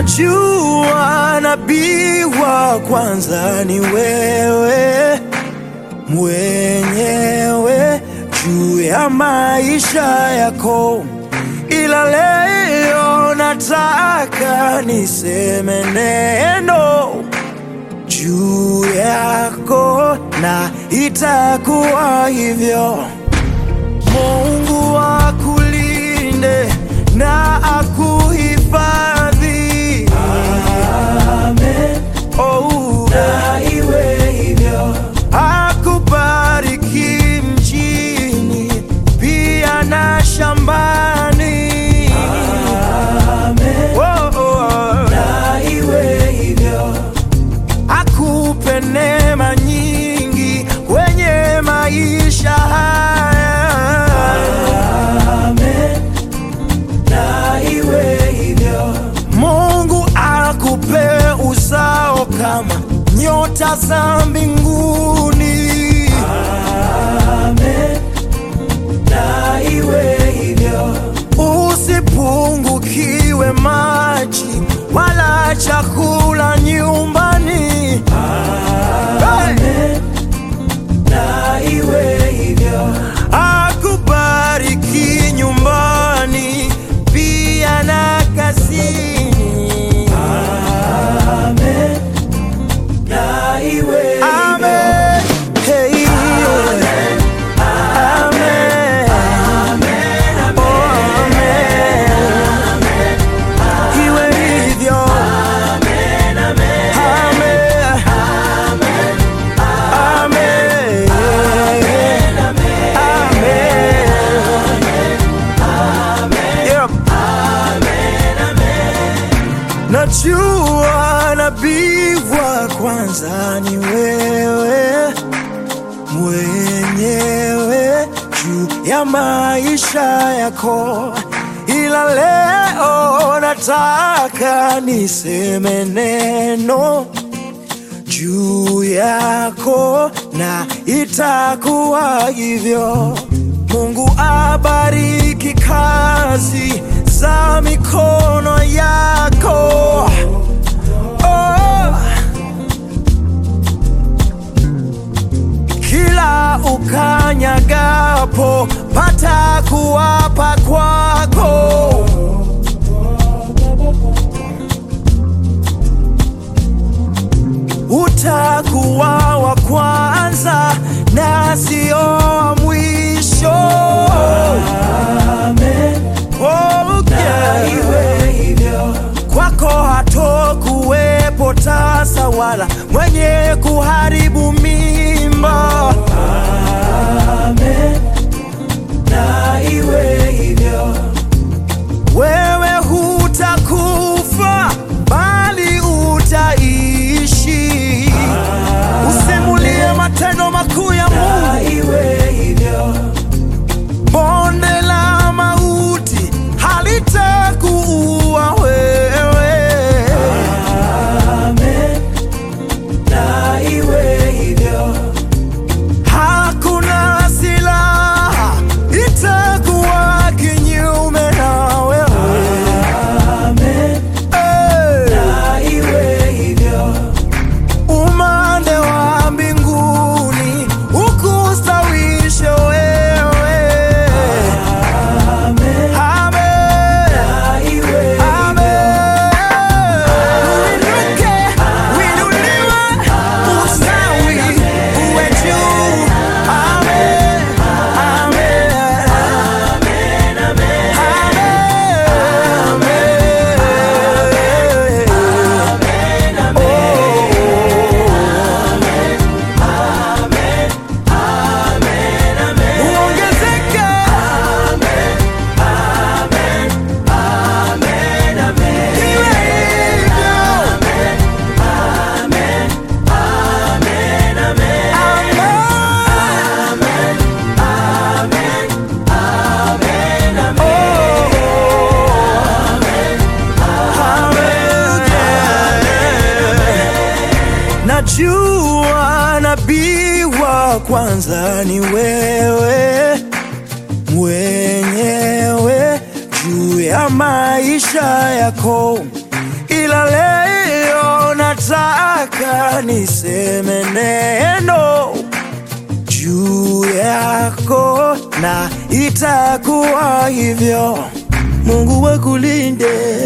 Najua nabii wa kwanza ni wewe mwenyewe juu ya maisha yako, ila leo nataka niseme neno juu yako, na itakuwa hivyo. Mungu akulinde na akuhifadhi. Amen. Oh, na iwe hivyo. Akubariki mjini pia na shambani. Amen. Oh, oh. Na iwe hivyo. Akupe neema nyingi kwenye maisha haya. Amen. Na iwe hivyo. Mungu akupe uzao kama nyota za mbinguni. Amen. Na iwe hivyo. Usipungukiwe maji wala chakula nyumbani. Amen. Na iwe hivyo. Akubariki nyumbani pia na kazini. Amen. Na iwe Amen. Hey. Amen. Amen. Oh, amen. Iwe hivyo. Amen. Amen. Yep. Najua nabii wa kwanza ni wewe mwenyewe juu ya maisha yako, ila leo nataka niseme neno juu yako na itakuwa hivyo. Mungu abariki kazi za mikono yako. Oh. Kila ukanyagapo pata kuwapa kwako. utakuwa wa kwanza na sio wa mwisho. Amen. Oh, yeah. iwe hivyo. Kwako hatokuwepo tasa wala mwenye kuharibu mimba. Amen. Na iwe hivyo. Wewe hutakufa bali utaishi. Usimulie matendo makuu ya Mungu. Iwe hivyo. Bonde la mauti halitakuua wewe. Amen. Na iwe hivyo. Hakuna silaha itakuwa kinyume na wewe. Amen. Na iwe hivyo. Umande wa mbinguni ukustawishe wewe. Amen. Amen. Na iwe Amen. Uinuke, uinuliwe, ustawi, uwe juu. Amen. Amen. Uongezeke. Iwe hivyo. Amen. Najua nabii wa kwanza ni wewe mwenyewe juu ya maisha yako, ila ila leo nataka niseme neno juu yako na itakuwa hivyo. Mungu akulinde